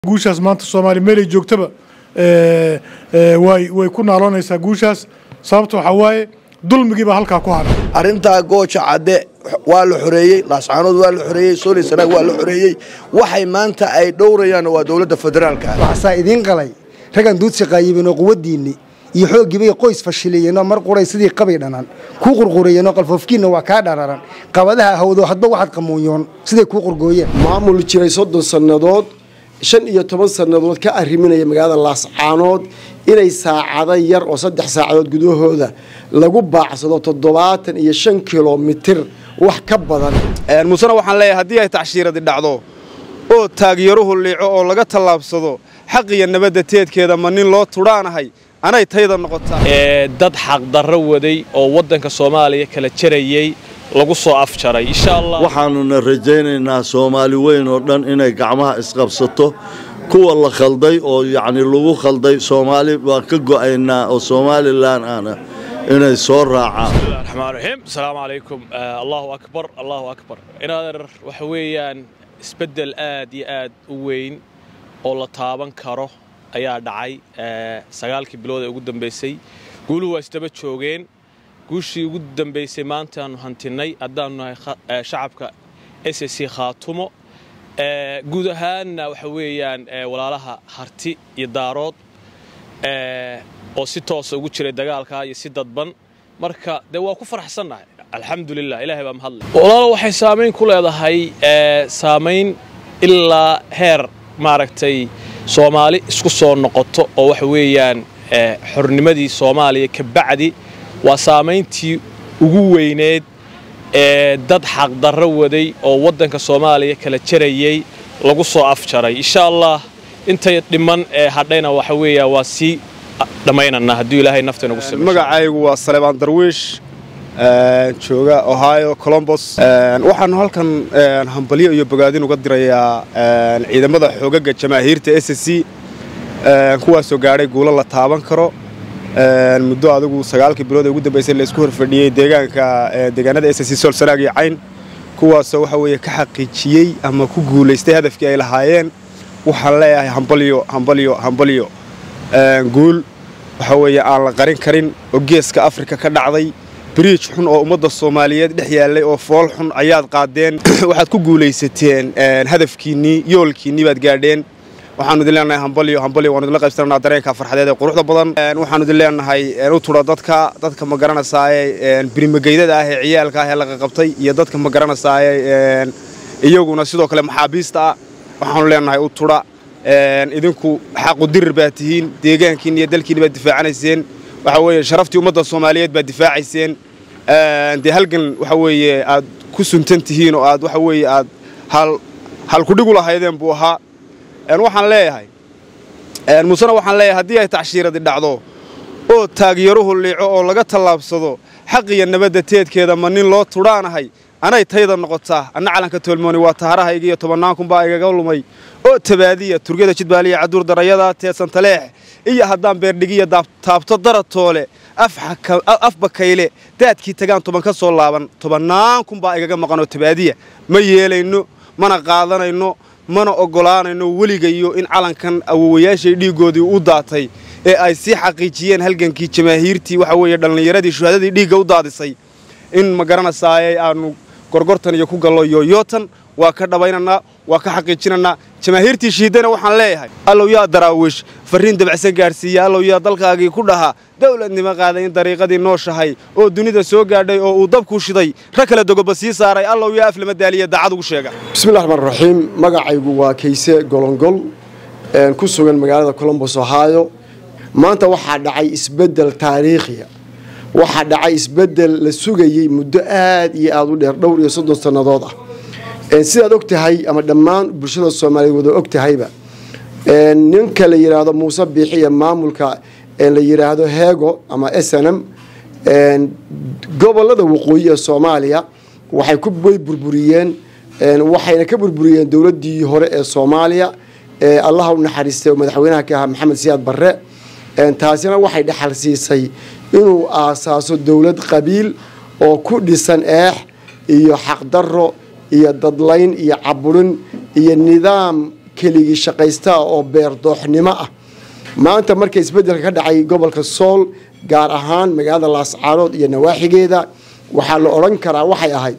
guushaas maanta soomaaliya meelay joogtaba way way ku naaloonaysaa guushaas sababta waxaa waaye dulmigii baa halkaa ku haray arrintaa gooja cadde waa la xoreeyey laascaanood waa la xoreeyey sooli sanaag waa la xoreeyey waxay maanta ay dhowrayaan waa dowladda federaalka waxaasaa idiin qalay raggan duudsi qaayibinoo quwaddiinni iyo xooggiibay qoys fashiliyeenoo mar quray sidii qabay dhanaan kuu qurqurayeenoo qalfoofkiinna waa kaa dhararan qabadaha hawdo hadba waxaad qamuunyoon siday kuu qurgooyeen maamul jiray soddon sannadood shan iyo toban sannadood ka arriminaya magaalada laascaanood inay saacado yar oo saddex saacadood gudahooda lagu baacsado toddobaatan iyo shan kilomitir wax ka badan muusena waxaan leeyahay haddii ay tacshiiradi dhacdo oo taagyaruhu liico oo laga tallaabsado xaq iyo nabadda teedkeeda ma nin loo tudhaanahay anay tayda noqotaa dad xaqdarro waday oo waddanka soomaaliya kala jarayey lagu soo afjaray insha allah waxaanuna rajaynaynaa soomaali weyn oo dhan inay gacmaha isqabsato kuwa la khalday oo yacni lagu khalday soomaali waan ka go'aynaa oo somalilan ana inay soo raacaan raxmaan raxiim asalaamu calaykum allahu akbar allahu akbar inaader waxa weeyaan isbeddel aad iyo aad u weyn oo la taaban karo ayaa dhacay sagaalkii bilood ee ugu dambaysay guuluhu waa isdaba joogeen guushii ugu dambaysay maantaannu hantinnay haddaannu nahay shacabka s c khaatumo guud ahaanna waxa weeyaan walaalaha harti iyo daarood oo si toosa ugu jiray dagaalkaa iyo si dadban marka dee waa ku faraxsannahay alxamdulilah ilahay baa mahadle walaalo waxay saamayn ku leedahay saamayn ilaa heer maaragtay soomaali isku soo noqoto oo waxa weeyaan xornimadii soomaaliya ka bacdi waa saamayntii ugu weyneed ee dad xaqdarro waday oo waddanka soomaaliya kala jarayey lagu soo afjaray insha allah intay dhiman ee hadhayna waxa weeya waa sii dhammaynanaa hadduu ilaahay nafta inagu same magacaygu waa saleebaan darwiish jooga ohio colombos waxaanu halkan hambalyo iyo bogaadin uga dirayaa ciidamada xoogaga jamaahiirta s c kuwaasoo gaadhay guulo la taaban karo muddo adigu sagaalkii bilood ee ugu dambaysay laysku horfadhiyey deegaanka deegaanada s c sool sanaag iyo cayn kuwaasoo waxa weeye ka xaqiijiyey ama ku guulaystay hadafkii ay lahaayeen waxaan leeyahay hambalyo hambalyo hambalyo guul waxa weeye aan la qarin karin oo geeska afrika ka dhacday biriij xun oo ummadda soomaaliyeed dhex yaallay oo fool xun ayaad qaadeen waxaad ku guulaysateen hadafkiinnii yoolkiinnii baad gaadheen waxaanu idin leenahay hambalyo hambalyo waanu idinla qaybsananaa dareenka farxadeed ee quruxda badan waxaanu idin leenahay u tudha dadka dadka ma garanaysaayee birimageydada ah ee ciyaalka ah ee laga qabtay iyo dadka ma garanaysaayee iyaguna sidoo kale maxaabiista ah waxaanu leenahay u tudha idinku xaqu dirir baad tihiin deegaankiinni iyo dalkiinni baad difaacanayseen waxa weeye sharaftii ummadda soomaaliyeed baad difaacayseen dee halgan waxa weeye aad ku suntan tihiin oo aad waxa weeye aad hal halkudhigu lahaydeen buu ahaa waxaan leeyahay muusena waxaan leeyahay haddii ay tacshiiradi dhacdo oo taagyaruhu liico oo laga tallaabsado xaq iyo nabadda teedkeeda ma nin loo tudhaanahay anay tayda noqotaa anna calanka toolmooni waa taharahayga iyo tobannaan kunbaa igaga lumay oo tabaadiya turgada jidbaaliya caduur darayada teedsan taleex iyo haddaan beerdhigiya taabto daratoole af bakayle daadkii tagaan toban ka soo laaban tobannaan kunbaa igaga maqanoo tabaadiya ma yeelayno mana qaadanayno mana oggolaanayno weligayo in calankan awowayaashay dhiiggoodii u daatay ee ay sii xaqiijiyeen halgankii jamaahiirtii waxa weeye dhallinyaradii shuhadadii dhiigga u daadisay in ma garanasaayey aannu gorgortan iyo ku gallo yooyootan waa ka dhabaynanaa waa ka xaqiijinanaa jamaahiirtii shiidana waxaan leeyahay allow yaa daraawiish farriin dabacsan gaadhsiiya allow yaa dalkaagii ku dhahaa dawladnimo qaaday in dariiqadii nooshahay oo dunida soo gaadhay oo uu dabku shiday rag kale dogoba sii saaray allow yaa aflama daaliya daacad ugu sheega bismillahi raxmaan raxiim magacaygu waa kayse golongol ku sugan magaalada colombos ohio maanta waxaa dhacay isbeddel taariikhiya waxaa dhacay isbeddel la sugayey muddo aad iyo aad u dheer dhowr iyo soddon sannadood ah sidaad og tahay ama dhammaan bulshada soomaaliyeed wada og tahayba ninka la yidhaahdo muuse biixi iyo maamulka la yidhaahdo heego ama snm gobolada waqooyi ee soomaaliya waxay way burburiyeen waxayna ka burburiyeen dowladdii hore ee soomaaliya allaha u naxariistay oo madaxweynaha ka ahaa maxamed siyaad barre taasina waxay dhexal siisay inuu aasaaso dowlad qabiil oo ku dhisan eex iyo xaqdarro iyo dadlayn iyo caburin iyo nidaam keligii shaqaystaa oo beerdooxnimo ah maanta marka isbeddelka ka dhacay gobolka sool gaar ahaan magaalada laascaanood iyo nawaaxigeeda waxaa la odhan karaa waxay ahayd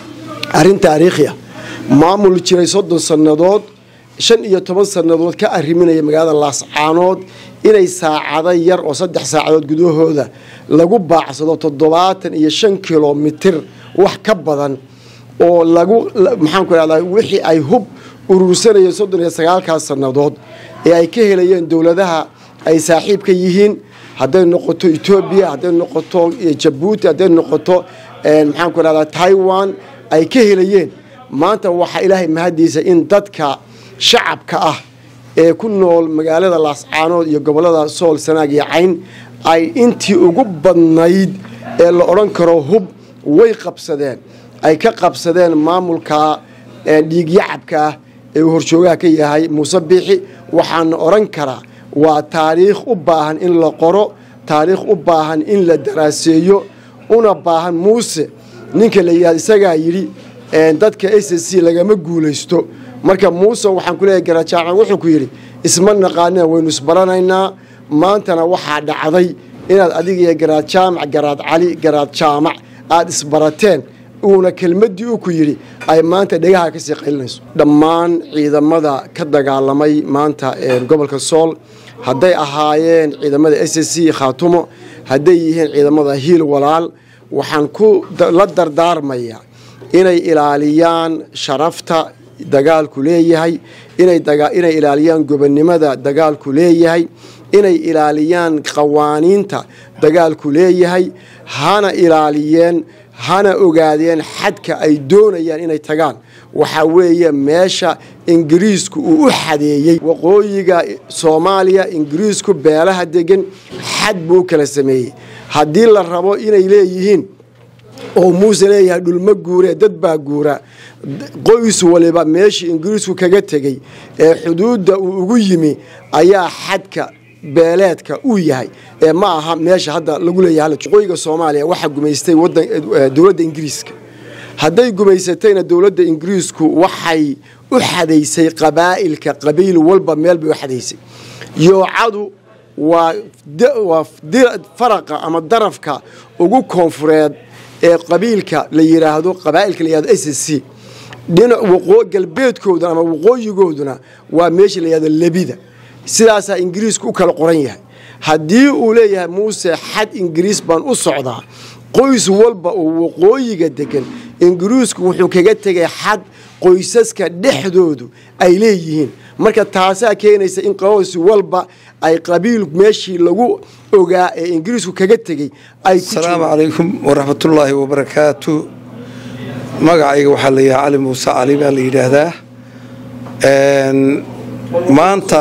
arrin taariikhi ah maamul jiray soddon sannadood shan iyo toban sannadood ka arriminaya magaalada laascaanood inay saacado yar oo saddex saacadood gudahooda lagu baacsado toddobaatan iyo shan kilomitir wax ka badan oo lagu maxaanku rahdaa wixii ay hub urursanayeen soddon iyo sagaalkaas sannadood ee ay ka helayeen dowladaha ay saaxiibka yihiin hadday noqoto etoobiya hadday noqoto jabuuti hadday noqoto maxaanku rahdaa taiwan ay ka helayeen maanta waxaa ilaahay mahadiisa in dadka shacabka ah ee ku nool magaalada laascaanood iyo gobolada sool sanaag iyo cayn ay intii ugu badnayd ee la odhan karo hub way qabsadeen ay ka qabsadeen maamulka dhiigyacabka ah ee uu horjoogaha ka yahay muuse biixi waxaana odhan karaa waa taariikh u baahan in la qoro taariikh u baahan in la daraaseeyo una baahan muuse ninka la yidhahda isagaa yidhi dadka s c lagama guulaysto marka muuse waxaan ku leeyahay garajaacan wuxuu ku yidhi isma naqaanina waynu isbaranaynaa maantana waxaa dhacday inaad adiga iyo garaad jaamac garaad cali garaad jaamac aada isbarateen uuna kelmaddii uu ku yidhi ay maanta dhegaha kasii qaylinayso dhammaan ciidamada ka dagaalamay maanta gobolka sool hadday ahaayeen ciidamada s c khaatumo hadday yihiin ciidamada hiil walaal waxaan ku la dardaarmayaa inay ilaaliyaan sharafta dagaalku leeyahay inay ilaaliyaan gobonnimada dagaalku leeyahay inay ilaaliyaan qawaaniinta dagaalku leeyahay hana ilaaliyeen hana ogaadeen xadka ay doonayaan inay tagaan waxaa weeye meesha ingiriisku uu u xadeeyey waqooyiga soomaaliya ingiriisku beelaha degan xad buu u kala sameeyey haddii la rabo inay leeyihiin oo muuse leeyahay dhulma guuree dad baa guura qoys waliba meeshii ingiriisku kaga tegey ee xuduudda uu ugu yimi ayaa xadka beeleedka uu yahay ee ma aha meesha hadda lagu leeyahay waqooyiga soomaaliya waxaa gumaystay dowladda ingiriiska hadday gumaysatayna dowladda ingiriisku waxay u xadaysay qabaa'ilka qabiil walba meel bay u xadaysay yoocadu waa faraqa ama darafka ugu koonfureed ee qabiilka la yiraahdo qabaa'ilka la yihahdo s c dhinac galbeedkooduna ama waqooyigooduna waa meesha la yihahdo lebida sidaasaa ingiriisku u kala qoran yahay haddii uu leeyahay muuse xad ingiriis baan u socdaa qoys walba oo waqooyiga degan ingiriisku wuxuu kaga tegay xad qoysaska dhexdoodu ay leeyihiin marka taasaa keenaysa in qoys walba ay qabiil meeshii lagu ogaa ee ingiriisku kaga tegey ay asalaamu calaykum waraxmatullaahi wabarakaatu magacayga waxaa la yidhaha cali muuse cali baa la yidhaahdaa maanta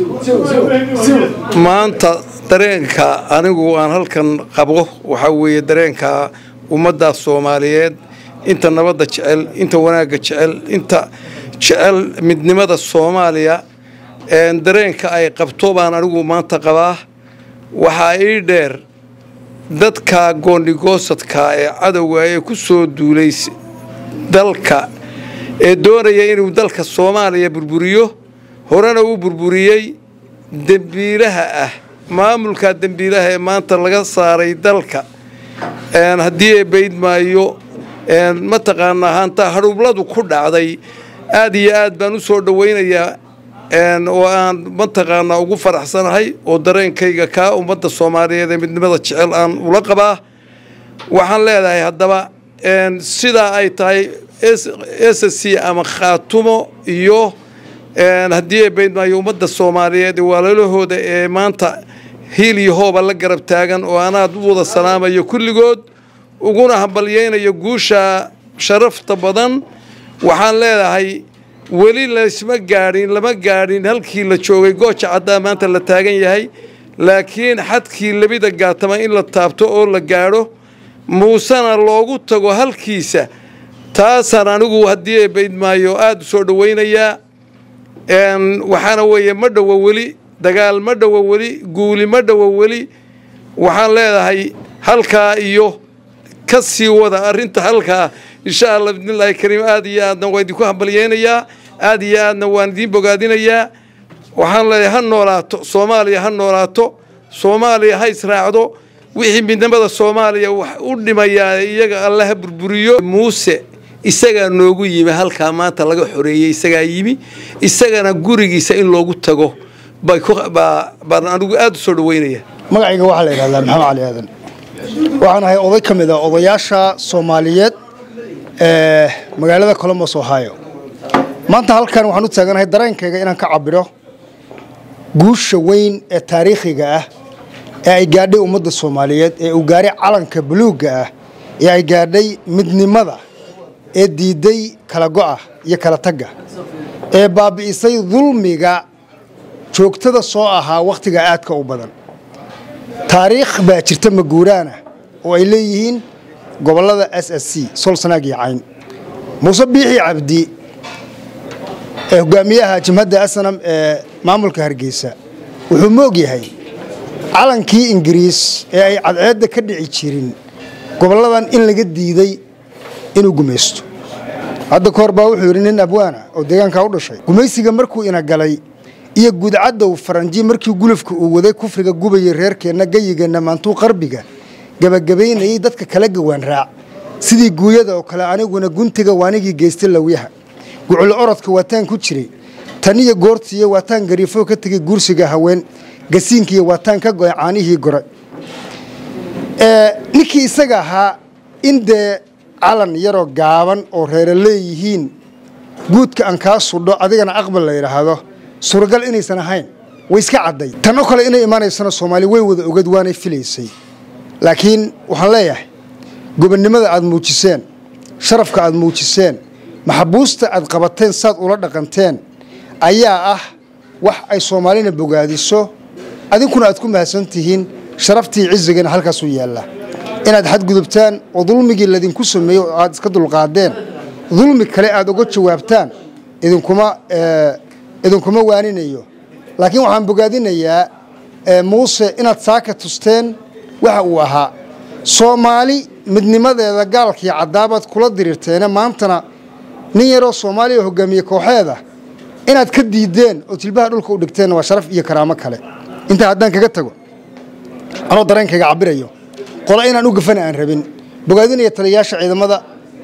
maanta dareenka anigu aan halkan qabo waxaa weeye dareenka ummadda soomaaliyeed inta nabadda jecel inta wanaagga jecel inta jecel midnimada soomaaliya dareenka ay qabto baan anigu maanta qabaa waxaa ii dheer dadka goondhigoosadka ee cadowga ee ku soo duulay dalka ee doonaya inuu dalka soomaaliya burburiyo horena uu burburiyey dembiilaha ah maamulka dembiilaha ee maanta laga saaray dalka haddii ay bayd maayo mataqaanaa haantaa hadhuubladu ku dhacday aad iyo aad baan u soo dhowaynayaa oo aan mataqaanaa ugu faraxsanahay oo dareenkayga kaa ummadda soomaaliyeed ee midnimada jecel aan ula qabaa waxaan leedahay haddaba sidaa ay tahay s c ama khaatumo iyo haddii ay baydmaayo ummadda soomaaliyeed ee walaalahooda ee maanta hiil iyo hooba la garab taagan oo anaad u wada salaamayo kulligood uguna hambalyaynayo guusha sharafta badan waxaan leedahay weli laysma gaadhin lama gaadhin halkii la joogay gooja caddaa maanta la taagan yahay laakiin xadkii labida gaatama in la taabto oo la gaadho muusena loogu tago halkiisa taasaan anigu haddii ay baydmaayo aada u soo dhowaynayaa waxaana weeye ma dhowo weli dagaal ma dhowo weli guuli ma dhowo weli waxaan leedahay halkaa iyo ka sii wada arrinta halkaa insha allah bidnillaahi kariim aad iyo aadna waa idinku hambalyeynayaa aad iyo aadna waan idiin bogaadinayaa waxaan leeyahay ha noolaato soomaaliya ha noolaato soomaaliya ha israacdo wixii midnimada soomaaliya wax u dhimayaa iyaga alle ha burburiyo muuse isagaa noogu yimi halkaa maanta laga xoreeyey isagaa yimi isagana gurigiisa in loogu tago baan anigu aada u soo dhaweynaya magacayga waxaa la yidhahdaa maxamed cali aadan waxaan ahay oday ka mid a odayaasha soomaaliyeed ee magaalada colombos ohio maanta halkan waxaan u taaganahay dareenkayga inaan ka cabiro guusha weyn ee taariikhiga ah ee ay gaadhay ummadda soomaaliyeed ee uu gaaray calanka buluugga ah ee ay gaadhay midnimada ee diiday kala go'a iyo kala tagga ee baabi'isay dulmiga joogtada soo ahaa wakhtiga aadka u badan taariikh baa jirta maguuraana oo ay leeyihiin gobollada s s c solsanaag iyo cayn muuse biixi cabdi ee hogaamiyaha jimhadda asanam ee maamulka hargeysa wuxuu moog yahay calankii ingiriis ee ay cadceedda ka dhici jirin gobolladan in laga diiday inuu gumaysto hadda ka hor baa wuxuu yidhi nin abwaana oo deegaankaa u dhashay gumaysiga markuu ina galay iyo gudcadow faranji markii gulufka uu waday kufriga gubayay reerkeenna gayigeenna maantuu qarbiga gebagabaynayay dadka kala gawaan raac sidii guuyada oo kale aniguna guntiga waanigii geystay lawyaha gucul orodka waataan ku jiray taniyo goortiiyo waataan gariifo ka tegay guursiga haween gasiinkiiyo waataan ka go'ay caanihii gore ninkii isaga ahaa in dee calan yaroo gaaban oo reere leeyihiin guudka aan kaa sudho adigana aqbal la yidhaahdo suuragal inaysan ahayn way iska cadday tan oo kale inay imaanaysana soomaali way wada ogad waanay filaysay laakiin waxaan leeyahay gobonnimada aad muujiseen sharafka aad muujiseen maxabuusta aad qabateen saad ula dhaqanteen ayaa ah wax ay soomaalina bogaadiso adinkuna aad ku mahadsan tihiin sharaftii cizigana halkaasuu yaallaa inaad xadgudubtaan oo dulmigii ladinku sameeyey oo aad iska dulqaadeen dulmi kale aad uga jawaabtaan idinkuma idinkuma waaninayo laakiin waxaan bogaadinayaa muuse inaad saaka tusteen waxa uu ahaa soomaali midnimadeeda gaalkii caddaabaad kula diriirteene maantana nin yaroo soomaaliya hogaamiye kooxeeda inaad ka diideen oo jilbaha dhulka u dhigteen waa sharaf iyo karaamo kale intaa haddaan kaga tago anoo dareenkayga cabirayo qolo inaan u gafana aan rabin bogaadinaya taliyayaasha ciidamada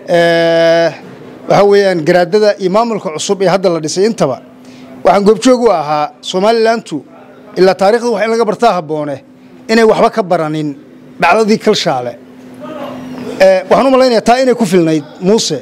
waxaa weeyaan garaadada iyo maamulka cusub ee hadda la dhisay intaba waxaan goobjoog u ahaa somalilantu ilaa taarikhda wax in laga bartaa habboone inay waxba ka baranin dhacdadii kalshaale waxaan u malaynayaa taa inay ku filnayd muuse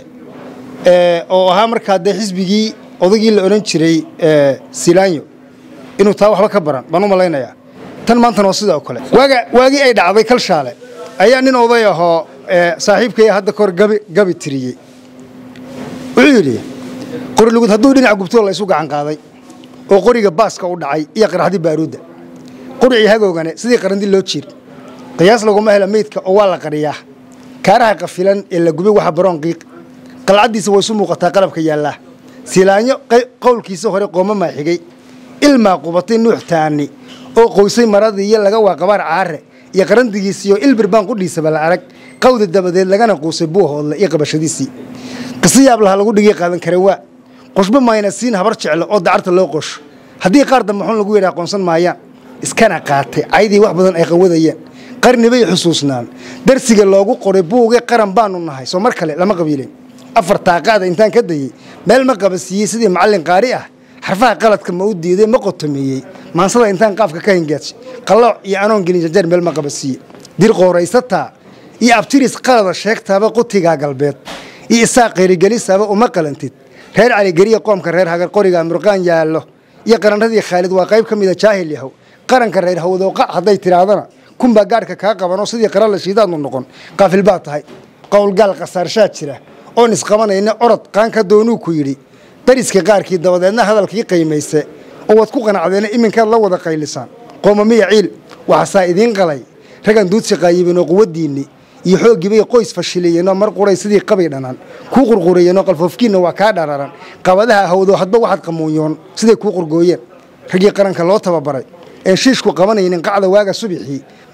oo ahaa markaa dee xisbigii odagii la odhan jiray silaanyo inuu taa waxba ka baran baan u malaynayaa tan maantana waa sidaa oo kale waaga waagii ay dhacday kalshaale ayaa nin oday ahoo saaxiibkaya hadda kahor gabi gabi tiriyey wuxuu yidhi qorilugud hadduu dhinaca gubtoo la isu gacan qaaday oo qoriga baaska u dhacay iyo qaraxdii baaruudda qoricii hagoogane sidii qarandi loo jiir qiyaas laguma hela meydka oo waa la qariyaa kaaraha qafilan ee la gubay waxa baroon qiiq qalcaddiisa way isu muuqataa qalabka yaallaa silaanyo qowlkiisa hore qooma maa xigay ilmaa qubatay nuux taani oo qoysay maradii iyo laga waa qabaar caare iyo qarandigiisiiyo ilbirbaan qudhiisaba la arag qawda dabadeed lagana quusay buuhoodle iyo qabashadiisii qisi yaablaha lagu dhigay qaadan kare waa qoshba mayna siin habar jeclo oo dacarta loo qosho haddii qaar dambe xun lagu yidhaa aqoonsan maayaan iskana qaatay caydii wax badan ay qawadayeen qarni bay xusuusnaan darsiga loogu qoray buugee qaran baanu nahay soo mar kale lama qabiilin afar taaqaada intaan ka dayey meel ma qabasiiyey sidii macallin qaari ah xarfaha qaladka ma u diiday ma qotomeeyey maansada intaan qaafka ka hingaaj qallooc iyo anoon gelin jajeer meel ma qabasiiye dir qooraysataa iyo abtiris qalada sheegtaaba qutigaa galbeed iyo isaa qeyrigelisaaba uma qalantid reer caligeriya qoomka reer hagar qoriga murqaan yaallo iyo qaranradii khaalid waa qayb ka mida jaahil yahow qaranka reer hawdooqa hadday tidhaahdana kunbaa gaadhka kaa qabanoo sidii qarala shiidaadnu noqon qaafil baa tahay qowlgaal khasaarshaa jira oon isqabanayna orod qaanka doonuu ku yidhi dariska qaarkii dabadeedna hadalkii qaymayse oo waad ku qanacdeena iminkaad la wada qaylisaan qoomamiya ciil waxaasaa idiin qalay ragan duudsi qaayibin oo quwaddiinni iyo xooggiibay qoys fashiliyeenoo mar quray sidii qabay dhanaan kuu qurqurayeenoo qalfoofkiinna waa kaa dhararan qabadaha hawdo hadba waxaad qamuunyoon siday kuu qurgooyeen raggii qaranka loo tababaray een shiishku qabanaynin qacda waaga subixii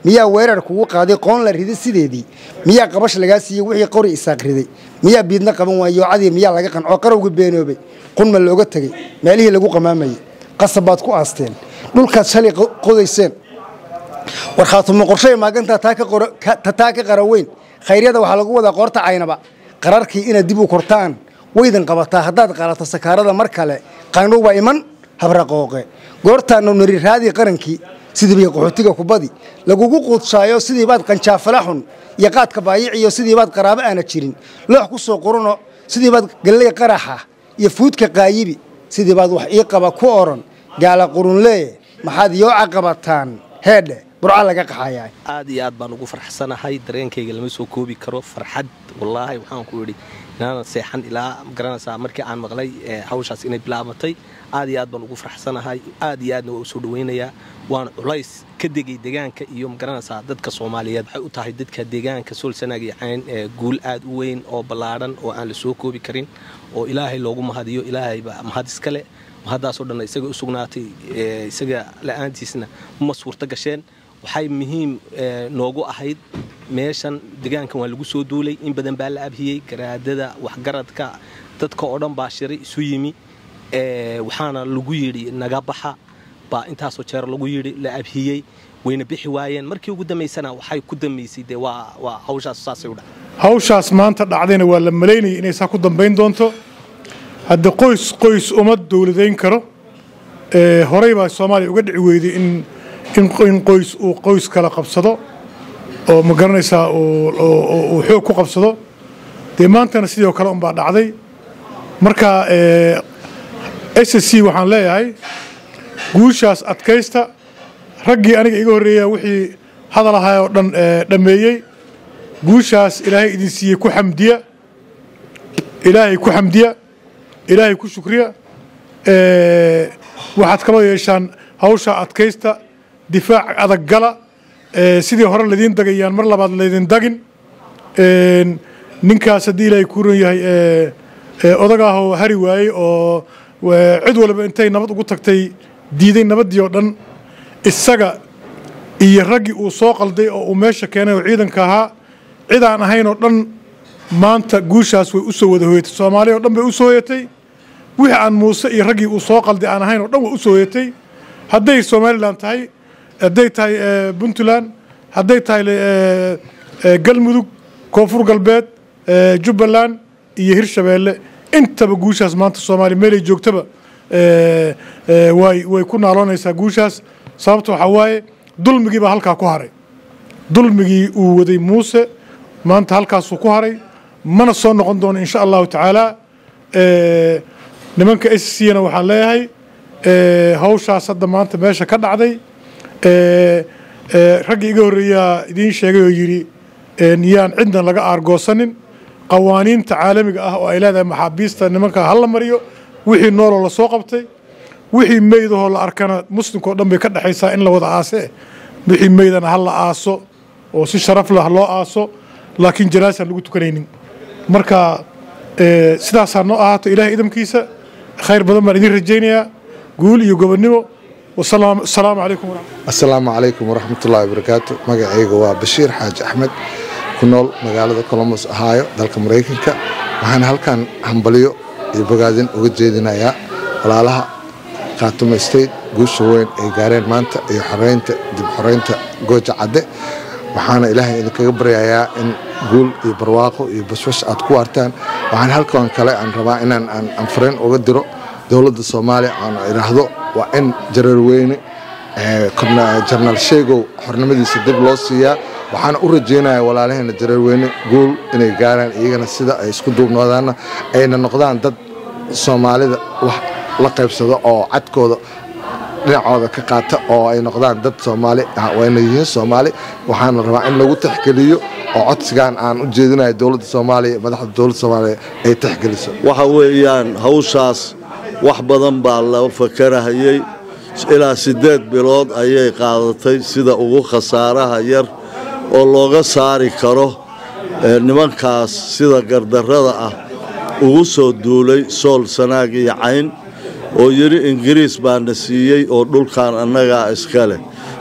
miyaa weerar kugu qaaday qoon la riday sideedii miyaa qabash lagaa siiyey wixii qori isaaq riday miyaa biidna qaban waayo cadii miyaa laga qancoo qarowga beenoobay qunma looga tegey meelihii lagu qamaamayey qasab baad ku aasteen dhulkaad shalay qodayseen warkhaatumo qorshay maagantaa taa ka qaraweyn khayryada waxaa lagu wadaa qoorta caynaba qararkii inaad dib u kortaan waydan qabataa haddaad qaalato sakaarada mar kale qaandhowbaa iman habraqooqe goortaanu nari raadii qarankii sidiibay qaxootiga kubadi lagugu quudshaayo sidiibaad qanjaafala xun iyo qaadka baayiciyo sidiibaad qaraabo aana jirin loox ku soo quruno sidiibaad galley qaraxa iyo fuudka qaayibi sidiibaad wax ii qaba ku oran gaala qurunlee maxaad yooca qabataan heedhe burca laga qaxayaa aad iyo aad baan ugu farxsanahay dareenkayga lama soo koobi karo farxad wallaahi waxaan ku idhi inaanan seexan ilaa magaranaysaa markii aan maqlay hawshaas inay bilaabatay aad iyo aad baan ugu farxsanahay aad iyo aadna waa u soo dhawaynayaa waana culays ka degay deegaanka iyo magaranaysaa dadka soomaaliyeed waxay u tahay dadka deegaanka soolsanaag iyo cayn guul aad u weyn oo ballaadhan oo aan la soo koobi karin oo ilaahay loogu mahadiyo ilaahayba mahad iskale mahaddaasoo dhanna isaga u sugnaatay isaga la'aantiisna ma suurto gasheen waxay muhiim noogu ahayd meeshan deegaankan waa lagu soo duulay in badan baa la abhiyey garaadada waxgaradka dadka oo dhan baa shiray isu yimi waxaana lagu yidhi naga baxa baa intaasoo jeer lagu yidhi la abhiyey wayna bixi waayeen markii ugu dambaysana waxay ku dambaysay dee waa hawshaas saasay u dhacay hawshaas maanta dhacdayna waa la malaynayay inay saa ku dambayn doonto hadda qoys qoys uma dowladayn karo horey baa soomaaliya uga dhici weyday in in qoys uu qoys kala qabsado oo ma garanaysaa uu xoog ku qabsado dee maantana sidoo kale unbaa dhacday marka s c waxaan leeyahay guushaas adkaysta raggii aniga iga horreeya wixii hadal ahaa oo dhan dhammeeyey guushaas ilaahay idin siiyey ku xamdiya ilaahay ku xamdiya ilaahay ku shukriya waxaad kaloo yeeshaan hawsha adkaysta difaac adag gala sidii hore ladiin dagayaan mar labaad laydin dagin ninkaas haddii ilaahay ku ran yahay odag ah oo hari waayey oo cid walba intay nabad ugu tagtay diiday nabaddii oo dhan isaga iyo raggii uu soo qalday oo uu meesha keenay oo ciidanka ahaa cid aan ahayn oo dhan maanta guushaas way u soo wada hoyatay soomaaliya oo dhan bay u soo hoyatay wixii aan muuse iyo raggii uu soo qalday aan ahayn oo dhan way u soo hoyatay hadday somalilan tahay hadday tahay puntland hadday tahay galmudug koonfur galbeed jubbaland iyo hirshabeelle intaba guushaas maanta soomaaliya meelay joogtaba way way ku naaloonaysaa guushaas sababta waxaa waaye dulmigii baa halkaa ku haray dulmigii uu waday muuse maanta halkaasuu ku haray mana soo noqon doono insha allahu tacaala nimanka s c na waxaan leeyahay hawshaas hadda maanta meesha ka dhacday raggii iga horreeyaa idiin sheegay oo yidhi yaan cidna laga aargoosanin qawaaniinta caalamiga ah oo ay leedahay maxaabiista nimanka hala mariyo wixii nooloo lasoo qabtay wixii meydahoo la arkana muslimkao dhan bay ka dhexaysaa in la wada aase wixii meydana ha la aaso oo si sharaf lah loo aaso laakiin janaasaan lagu tukanaynin marka sidaasaa noo ahaato ilaahay idamkiisa khayr badan baan idin rajaynayaa guul iyo gobonnimo asalaamu calaykum assalaamu calaykum waraxmatullahi wabarakaatu magacayga waa bashiir xaaji axmed ku nool magaalada colombos ahaayo dalka maraykanka waxaan halkan hambalyo iyo bogaadin uga jeedinayaa walaalaha khaatumo state guusha weyn ay gaareen maanta iyo xoreynta dib xoreynta gooja cadde waxaana ilaahay idinkaga baryayaa in guul iyo barwaaqo iyo bashbash aad ku waartaan waxaan halkan kale aan rabaa inaan aan fariin uga diro dowladda soomaaliya aan idhaahdo waa in jareerweyne jarnaal sheegow xornimadiisa dib loo siiyaa waxaana u rajaynayaa walaalaheena jareerweyne guul inay gaaraan iyagana sida ay isku duubnoodaanna ayna noqdaan dad soomaalida wax la qaybsado oo cadkooda dhinacooda ka qaata oo ay noqdaan dad soomaali wayna yihiin soomaali waxaana rabaa in lagu tixgeliyo oo codsigan aan u jeedinayo dowladda soomaaliya madaxda dowladda soomaaliya ay tixgeliso waxa weeyaan hawshaas wax badan baa la fakarahayey ilaa siddeed bilood ayay qaadatay sida ugu khasaaraha yar oo looga saari karo nimankaas sida gardarrada ah ugu soo duulay sool sanaag iyo cayn oo yidhi ingiriis baana siiyey oo dhulkan annagaa iska leh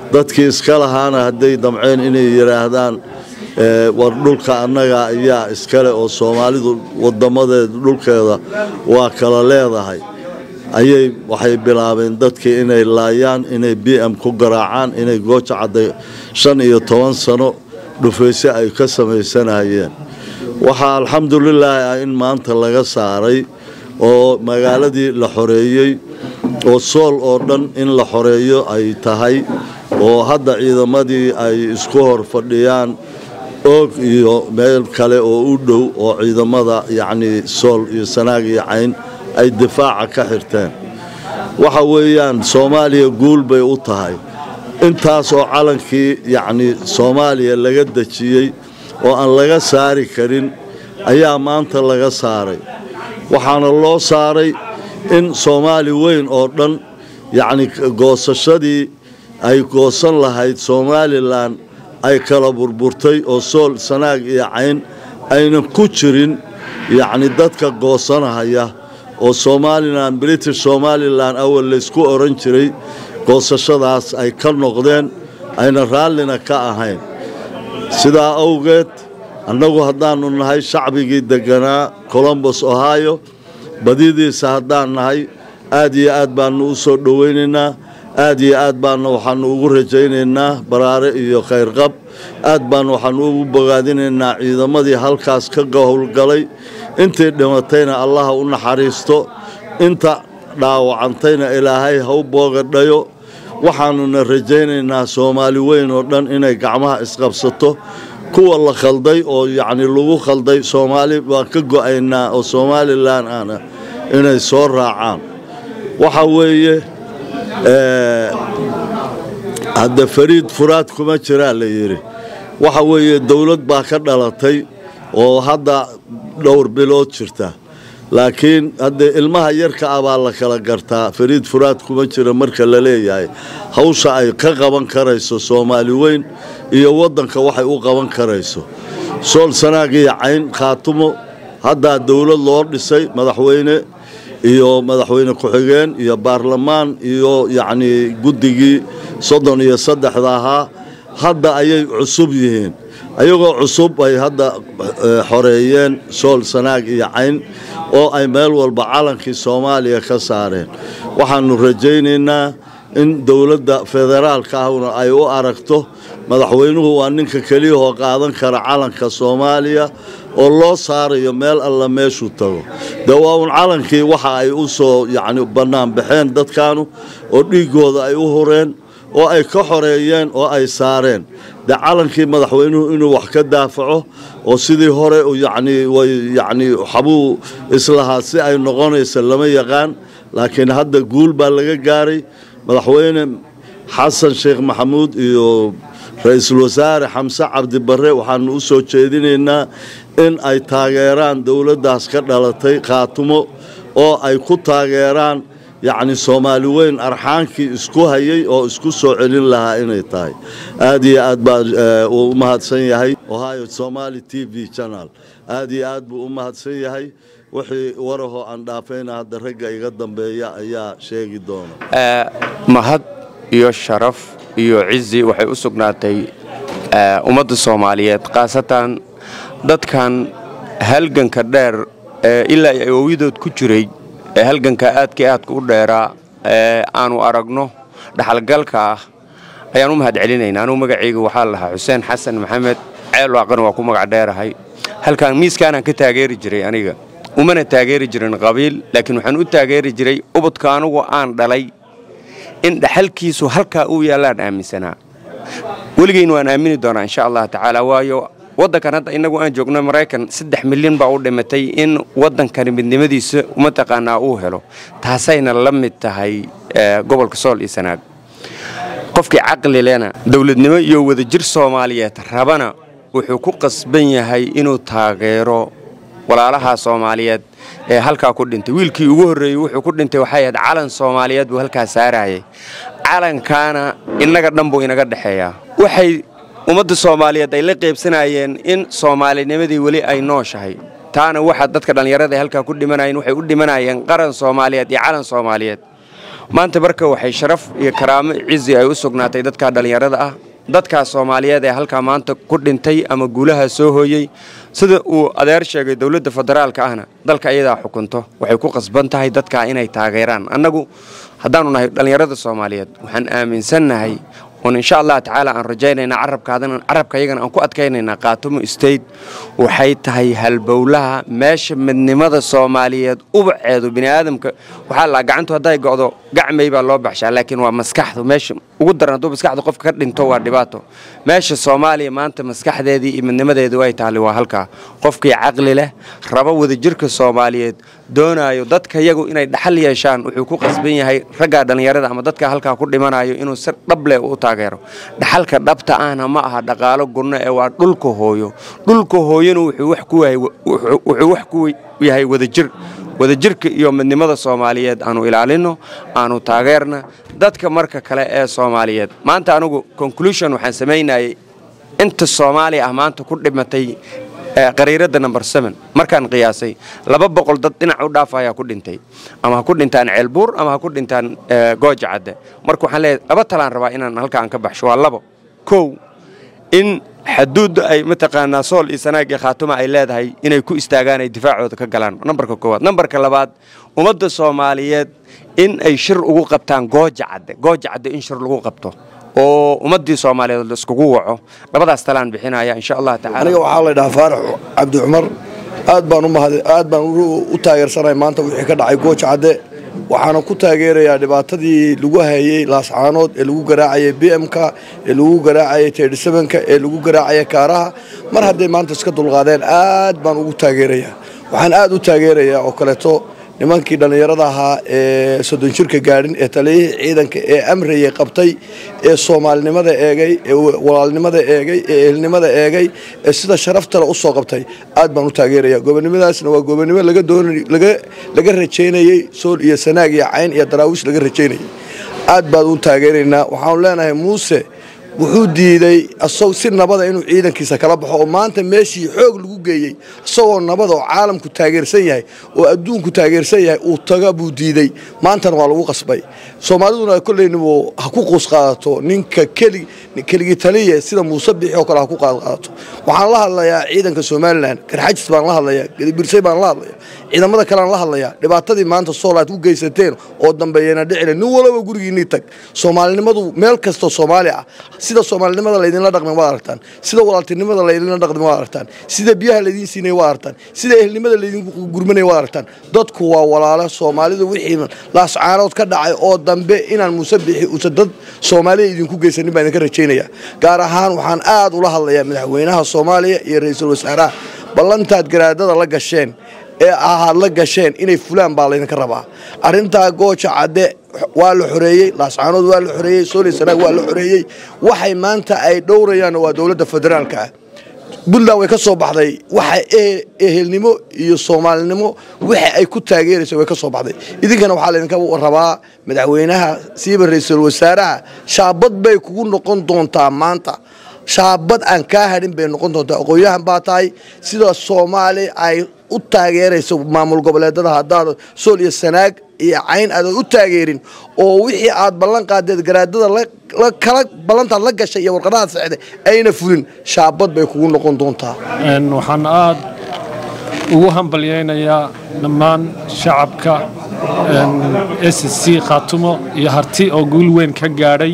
dadkii iska lahaana hadday damceen inay yidhaahdaan war dhulka annaga ayaa iskale oo soomaalidu wadamadeeda dhulkeeda waa kala leedahay ayay waxay bilaabeen dadkii inay laayaan inay b m ku garaacaan inay gooja cadday shan iyo toban sano dhufayse ay ka samaysanayeen waxaa alxamdulilaahi ah in maanta laga saaray oo magaaladii la xoreeyey oo sool oo dhan in la xoreeyo ay tahay oo hadda ciidamadii ay isku hor fadhiyaan oog iyo meel kale oo u dhow oo ciidamada yacnii sool iyo sanaag iyo cayn ay difaaca ka xirteen waxa weeyaan soomaaliya guul bay u tahay intaas oo calankii yacnii soomaaliya laga dejiyey oo aan laga saari karin ayaa maanta laga saaray waxaana loo saaray in soomaali weyn oo dhan yacni goosashadii ay goosan lahayd somalilan ay kala burburtay oo sool sanaag iyo cayn aynan ku jirin yacni dadka goosanahaya oo somalilan british somalilan awal laysku oran jiray goosashadaas ay ka noqdeen ayna raallina ka ahayn sidaa awgeed annagu haddaannu nahay shacbigii degganaa colombos ohio badidiisa haddaan nahay aad iyo aad baannu u soo dhowaynaynaa aad iyo aad baanna waxaannu ugu rajaynaynaa baraare iyo khayrqab aad baannu waxaannu ugu bogaadinaynaa ciidamadii halkaas ka howlgalay intii dhimatayna allaha u naxariisto inta dhaawacantayna ilaahay ha u boogadhayo waxaannuna rajaynaynaa soomaali weyn oo dhan inay gacmaha isqabsato kuwa la khalday oo yacni lagu khalday soomaali waan ka go'aynaa oo somalilan ana inay soo raacaan waxa weeye hadda fariid furaad kuma jiraa la yidhi waxa weeye dowlad baa ka dhalatay oo hadda dhowr bilood jirta laakiin haddee ilmaha yarka ah baa la kala gartaa fariid furaad kuma jira marka la leeyahay hawsha ay ka qaban karayso soomaali weyn iyo waddanka waxay u qaban karayso sool sanaag iyo cayn khaatumo haddaa dowlad loo dhisay madaxweyne iyo madaxweyne ku-xigeen iyo baarlamaan iyo yacnii guddigii soddon iyo saddexda ahaa hadda ayay cusub yihiin ayagoo cusub ay hadda xoreeyeen sool sanaag iyo cayn oo ay meel walba calankii soomaaliya ka saareen waxaannu rajaynaynaa in dowladda federaalka ahuna ay u aragto madaxweynuhu waa ninka keliyahoo qaadan kara calanka soomaaliya oo loo saarayo meel alla meeshuu tago dee waa uun calankii waxa ay u soo yacni bannaan baxeen dadkaanu oo dhiiggooda ay u hureen oo ay ka xoreeyeen oo ay saareen dee calankii madaxweynuhu inuu wax ka daafaco oo sidii hore yacnii way yacnii waxbuu islahaa si ay noqonaysa lama yaqaan laakiin hadda guul baa laga gaaray madaxweyne xasan sheekh maxamuud iyo ra-iisul wasaare xamse cabdi barre waxaanu u soo jeedinaynaa in ay taageeraan dowladdaas ka dhalatay khaatumo oo ay ku taageeraan yacni soomaali weyn arxaankii isku hayay oo isku soo celin lahaa inay tahay aad iyo aad baa uu u mahadsan yahay ohio somali t v channel aad iyo aad buu u mahadsan yahay wixii warahoo aan dhaafayna hadda ragga iga dambeeya ayaa sheegi doona mahad iyo sharaf iyo cizi waxay u sugnaatay ummadda soomaaliyeed khaasatan dadkan halganka dheer ee ilaa ay oowidood ku jiray ee halganka aadka aadka u dheeraa ee aanu aragno dhaxalgalka ah ayaan u mahad celinayna anugu magacayga waxaa lahaa xuseen xasan maxamed ceel waaqan waa ku magac dheerahay halkaan miiskaanaan ka taageeri jiray aniga umana taageeri jirin qabiil laakiin waxaan u taageeri jiray ubadka anugu aan dhalay in dhaxalkiisu halkaa uu yaallaan aaminsanaa weligeyn waan aamini doonaa insha allah tacaala waayo waddankan hadda innagu aan joogno maraykan saddex milyan baa u dhimatay in waddankani midnimadiisa mataqaanaa uu helo taasayna la mid tahay gobolka sool iyo sanaag qofkii caqli lena dowladnimo iyo wadajir soomaaliyeed rabana wuxuu ku qasban yahay inuu taageero walaalaha soomaaliyeed ee halkaa ku dhintay wiilkii ugu horreeyey wuxuu ku dhintay waxay ahayd calan soomaaliyeed buu halkaa saarayay calankaana innaga dhan buu inaga dhexeeyaa waxay ummadda soomaaliyeed ay la qaybsanayeen in soomaalinimadii weli ay nooshahay taana waxa dadka dhallinyarada halkaa ku dhimanayeen waxay u dhimanayeen qaran soomaaliyeed iyo calan soomaaliyeed maanta marka waxay sharaf iyo karaamo cizi ay u sugnaatay dadka dhallinyarada ah dadkaas soomaaliyeed ee halkaa maanta ku dhintay ama guulaha soo hooyey sida uu adeer sheegay dowladda federaalka ahna dalka iyadaa xukunto waxay ku qasban tahay dadkaa inay taageeraan annagu haddaanu nahay dhallinyarada soomaaliyeed waxaan aaminsannahay oon insha allah tacaala aan rajaynaynaa carabkaadana carabka iyagana aan ku adkaynaynaa qaatumo state waxay tahay halbowlaha meesha midnimada soomaaliyeed ubaceedu biniaadamka waxaa la gacantu hadday go'do gacmay baa loo baxshaa laakiin waa maskaxdu meesha ugu daran hadduu maskaxda qofka ka dhinto waa dhibaato meesha soomaaliya maanta maskaxdeedii iyo midnimadeedu ay taali waa halkaa qofkii caqli leh rabo wadajirka soomaaliyeed doonaayo dadka yagu inay dhaxal yeeshaan wuxuu ku qasban yahay raggaa dhallinyarada ama dadka halkaa ku dhimanayo inuu si dhable u taageero dhaxalka dhabta ahna ma aha dhaqaalo gunno ee waa dhulka hooyo dhulka hooyona wuxuu wax ku yahay wadajir wadajirka iyo midnimada soomaaliyeed aanu ilaalino aanu taageerna dadka marka kale ee soomaaliyeed maanta anugu conclusion waxaan samaynayay inta soomaaliya ah maanta ku dhimatay qariirada number seven markaan qiyaasay laba boqol dad dhinac u dhaaf ayaa ku dhintay ama ha ku dhintaan ceelbuur ama ha ku dhintaan gooja cadde marka waxaan leeyahay laba talaan rabaa inaan halka aan ka baxsho waa labo kow in xaduudda ay mataqaanaa sool iyo sanaag iyo khaatuma ay leedahay inay ku istaagaan ay difaacooda ka galaan nambarka koowaad nambarka labaad ummadda soomaaliyeed in ay shir ugu qabtaan gooja cadde gooja cadde in shir lagu qabto oo ummaddii soomaaliyeed la iskugu waco labadaas talaan bixinaya insha allah tacaala aniga waxaa la dhahaa faarax cabdi cumar aad baan u mahad aad baan u taageersanahay maanta wixii ka dhacay gooja cadde waxaana ku taageerayaa dhibaatadii lagu hayey laascaanood ee lagu garaacayay b m-ka ee lagu garaacayay tedhisabanka ee lagu garaacayay kaaraha mar hadday maanta iska dulqaadeen aad baan ugu taageerayaa waxaan aad u taageerayaa oo kaleeto nimankii dhallinyarada ahaa ee soddon jirka gaadhin ee taliyihii ciidanka ee amrayay qabtay ee soomaalinimada eegay ee walaalnimada eegay ee ehelnimada eegay ee sida sharaftale u soo qabtay aad baan u taageerayaa gobonimadaasna waa gobonimo laga doon laga rajaynayey sool iyo sanaag iyo cayn iyo daraawiish laga rajaynayay aad baan u taageeraynaa waxaanu leenahay muuse wuxuu diiday asag si nabada inuu ciidankiisa kala baxo oo maanta meeshii xoog lagu geeyey isagoo nabada oo caalamku taageersan yahay oo adduunku taageersan yahay uu taga buu diiday maantana waa lagu qasbay soomaaliduna kolleynibuu ha ku quus qaadato ninka keligii taliya sida muuse bixi oo kale ha ku qaadqaadato waxaan la hadlayaa ciidanka somalilan garxajis baan la hadlayaa gedibirsay baan la hadlayaa ciidamada kalean la hadlayaa dhibaatadii maanta soolaad ku geysateen oo dambeeyana dhicile nin walaba gurigiinii tag soomaalinimadu meel kastoo soomaali ah sida soomaalinimada laydinla dhaqmi waad aragtaan sida walaaltinimada laydinla dhaqmi waad aragtaan sida biyaha laydiin siinay waad aragtaan sida ehelnimada laydinku gurmanaya waad aragtaan dadku waa walaalo soomaalidu wixii laascaanood ka dhacay oo dambe inaan muuse bixi uusan dad soomaaliya idinku geysanin baan idinka rajaynaya gaar ahaan waxaan aad ula hadlayaa madaxweynaha soomaaliya iyo ra-iisul wasaaraha ballantaad garaadada la gasheen ee ahaad la gasheen inay fulaan baa laydinka rabaa arrintaa gooja cadde waa la xoreeyey laascaanood waa la xoreeyey sooli sanaag waa la xoreeyey waxay maanta ay dhowrayaan waa dowladda federaalka ah puntland way ka soo baxday waxa ehelnimo iyo soomaalinimo waxa ay ku taageeraysa way ka soo baxday idinkana waxaa laydinka rabaa madaxweynaha siiba ra-iisul wasaaraha shaabad bay kugu noqon doontaa maanta shaabad aan kaa hadhin bay noqon doontaa aqoon-yahan baa tahay sida soomaali ay u taageerayso maamul goboleedada haddaad sool iyo sanaag iyo cayn aadan u taageerin oo wixii aad ballan qaadeed garaadada kala ballantaad la gashay iyo warqadahaad saxday ayna fulin shaabad bay kugu noqon doontaa waxaan aad ugu hambalyaynayaa dhammaan shacabka s c khaatumo iyo harti oo guul weyn ka gaadhay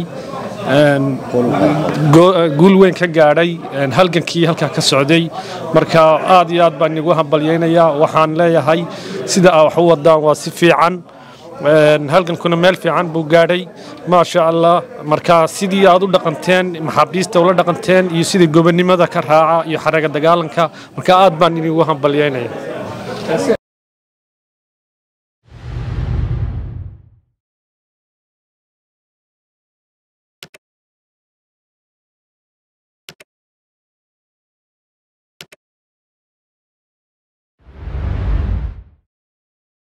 guul weyn ka gaadhay halgankii halkaa ka socday marka aad iyo aad baan igu hambalyaynayaa waxaan leeyahay sida aa wax u wadaan waa si fiican halgankuna meel fiican buu gaadhay maasha allah marka sidii aad u dhaqanteen maxaabiista ula dhaqanteen iyo sidii gobonimada ka raaca iyo xaraga dagaalanka marka aad baan idigu hambalyaynaya